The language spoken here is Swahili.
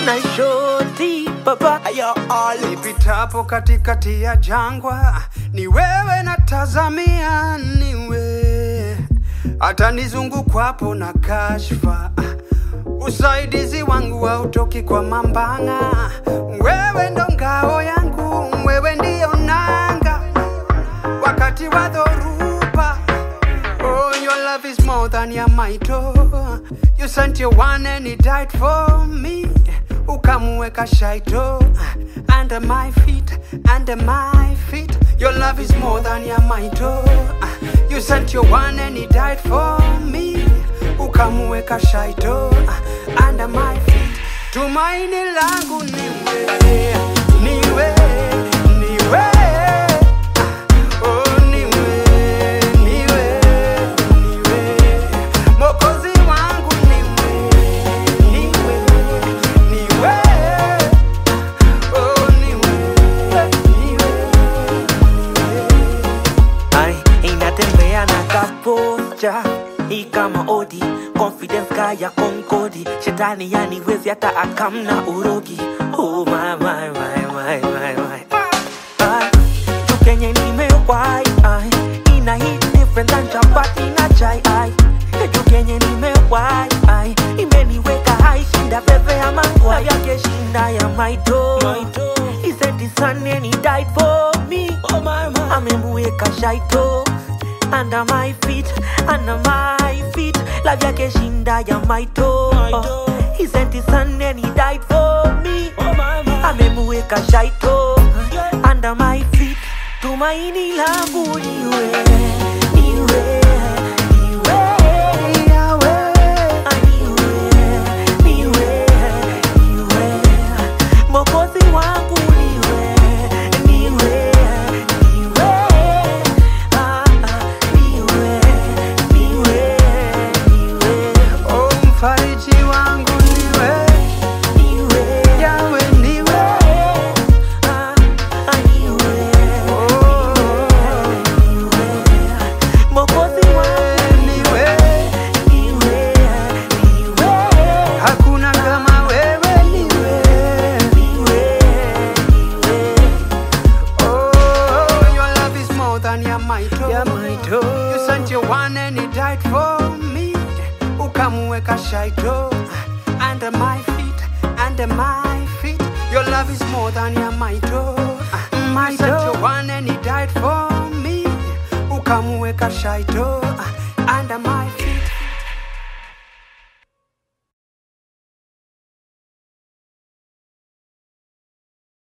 na shoti baba Ayo all ipitapo katikati ya jangwa, ni wewe natazamia, niwe hata nizungukwapo na kashfa, usaidizi wangu hautoki kwa mambanga. Wewe ndo ngao yangu, wewe ndio nanga wakati wa dhoruba. Oh, your love is more than your might. Oh, you sent your one and he died for me. Ukamuweka shaito under my feet, under my feet. Your love is more than your might. Oh, you sent your one and he died for me. Ukamuweka shaito under my feet. Tumaini langu niwe, niwe, niwe. Oh, niwe, niwe, niwe. Mwokozi wangu niwe, niwe, niwe. Oh, niwe, niwe, niwe. ai inatembea na kapocha hii kama odi confidence kaya konkodi shetani yaniwezi hata akamna urogi oh my my my my my my Ai, tu kenye nimewai ai ina hit different than chapati na chai ai tu kenye nimewai ai imeniweka hai shinda pepe ya mangwa yake shinda ya maito he sent his son and he died for me oh my my amemuweka shaito under my feet under my feet love yake shinda ya maito he sent his son and he died for me amemuweka shaito under my feet tumaini langu niwe niwe niwe Yahweh. Ah, niwe niwe niwe mokozi wangu niwe niwe niwe ah, ah, niwe niwe niwe Oh, mfariji wangu niwe, niwe Yahweh niwe. ah, ah, niwe Oh, mokozi wangu niwe. niwe niwe Hakuna kama wewe niwe. niwe niwe Oh, your love is more than your might. oh. Ya might, oh. You sent your one and he died for me. Ukamuweka shaito under my feet, under my feet. Your love is more than your might. oh. You sent your one and he died for me. Ukamuweka shaito under my feet.